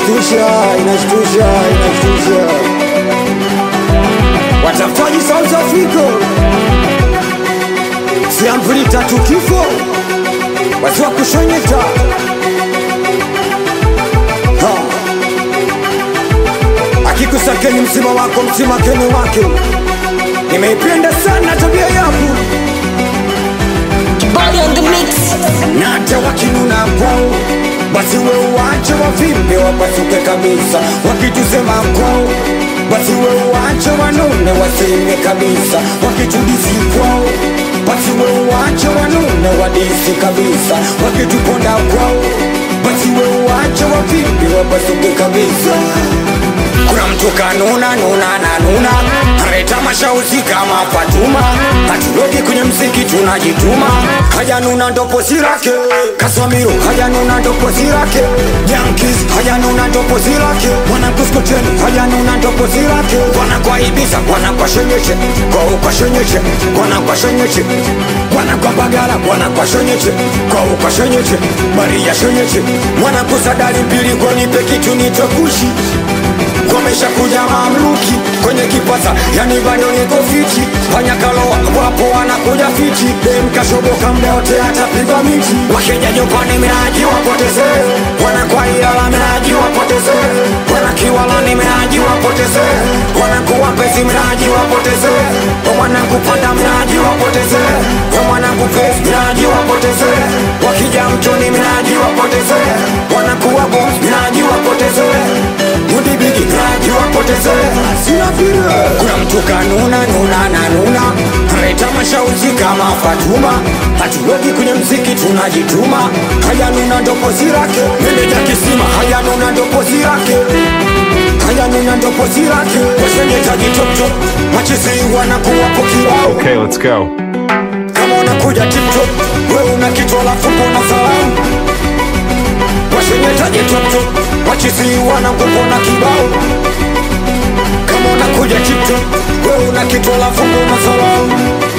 inashtusha, inashtusha, inashtusha. Watafutaji South Africa, siamvuli tatu kifo, watu wa kushonyeta Ha. akikusakeni msima wako msima keni wake. Nimeipenda sana tabia yako Body on the mix. na hata wakinuna kwao, basi we uwache wavimbe wapasuke kabisa. Wakitusema kwao, basi we uwache wanune waseme kabisa. Wakitudisi kwao, basi we uwache wanune wadisi kabisa. Wakituponda kwao, basi we uwache wavimbe wapasuke kabisa. Kuna mtu kanuna nuna na nuna Analeta mashauzi kama Fatuma Hatulogi kwenye mziki tunajituma Haja nuna ndo pozi lake Kaswamiro haja nuna ndo pozi lake Yankees haja nuna ndo pozi lake Mwana kuskoteni haja nuna ndo pozi lake Wana kwa Ibiza wana kwa shenyeche Kwa ukwa shenyeche Wana kwa shenyeche Wana kwa Bagala wana kwa shenyeche Kwa ukwa shenyeche Maria shenyeche Mwana kusadari mbili kwa nipe kitu nitokushi wamesha kuja mamluki kwenye kipasa, yani bado niko fiti. Panyakaloa wapo wanakuja fiti, dem kashoboka mda wote atapigwa miti. Wakija Japani minaji wapoteze, wanakuwa Ilala minaji wapoteze, wanakiwalani minaji wapoteze, wanakuwa pesi minaji wapoteze, wamwanangu panda minaji wapoteze, wamwanangu pesi minaji wapoteze, wakija mtoni minaji wapoteze, wanakuwa boss minaji wapoteze Mudibiki graji wapoteze Sina vile Kuna mtu kanuna nuna na nuna Analeta mashauzi kama Fatuma Hatuweki kwenye mziki tunajituma Haya nuna ndo pozi lake Meneja kisima Haya nuna ndo pozi lake Haya nuna ndo pozi lake Washenyetaji top top Machisi wanakuwapo kibao Okay, let's go. kama unakuja tiktok wewe una kitu alafu mbona salamu washenyetaje toptop wachisi wanakupona kibao kama unakuja tiktok wewe una kitu alafu mbona salamu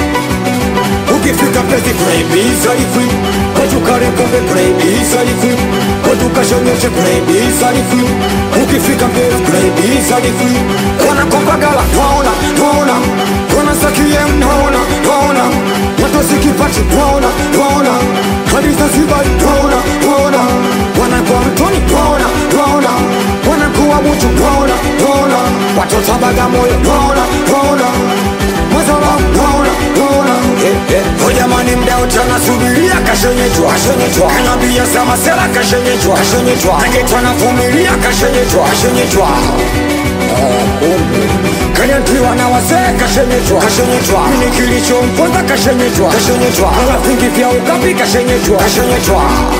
ukifika pezi kunaibisa ikwi watukarekombe kunaibisa ikwi watukashonyeshe kunaibisa ikwi ukifika mbele kunaibisa ikwi wanakombagala naona naona wanasakie naona naona watosikipati naona naona hadiza zibali naona naona wanakuwa mtoni naona naona wanakuwa mutu naona naona watoto bagamoyo naona naona mazala naona naona Hojamani mda utana subiria kashenyetwa kashenyetwa kanabia sama sela kashenyetwa kashenyetwa nagetwa navumilia kashenyetwa kashenyetwa kanyantiwa na wazee kashenyetwa kashenyetwa nini kilichomponza kashenyetwa kashenyetwa kala vingi vya ukapi kashenyetwa kashenyetwa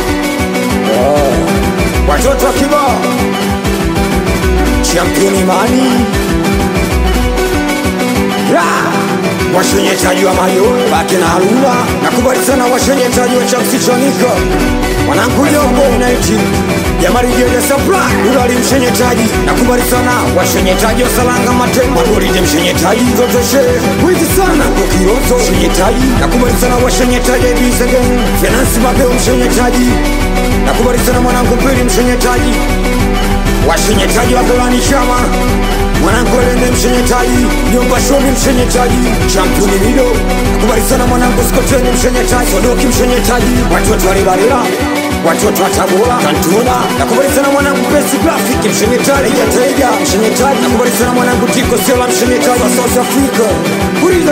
watoto wa kibao championi mani washenyetaji wa mayo baki na haruna nakubali sana washenyetaji wa chamsichonika wanangujongo naiti yamarigele supply ulali mshenyetaji nakubali sana washenyetaji wa salanga matembo ulide mshenyetaji zotoshe wizi sana kokirozo mshenyetaji nakubali sana washenyetaji ibisegen fenansi mapeo mshenyetaji nakubali sana mwanangu pili mshenyetaji washenyetaji wa golani chama mwanangu elende mshenyetaji nyumba shomi mshenyetaji championi mido nakubali sana mwanangu skoteni mshenyetaji sodoki mshenyetaji watoto walibalila watoto wa tabora kantuna nakubali sana mwanangu pesi grafiki mshenyetaji yataiga mshenyetaji nakubali sana mwanangu tiko sela mshenyetaji wa south africa Uri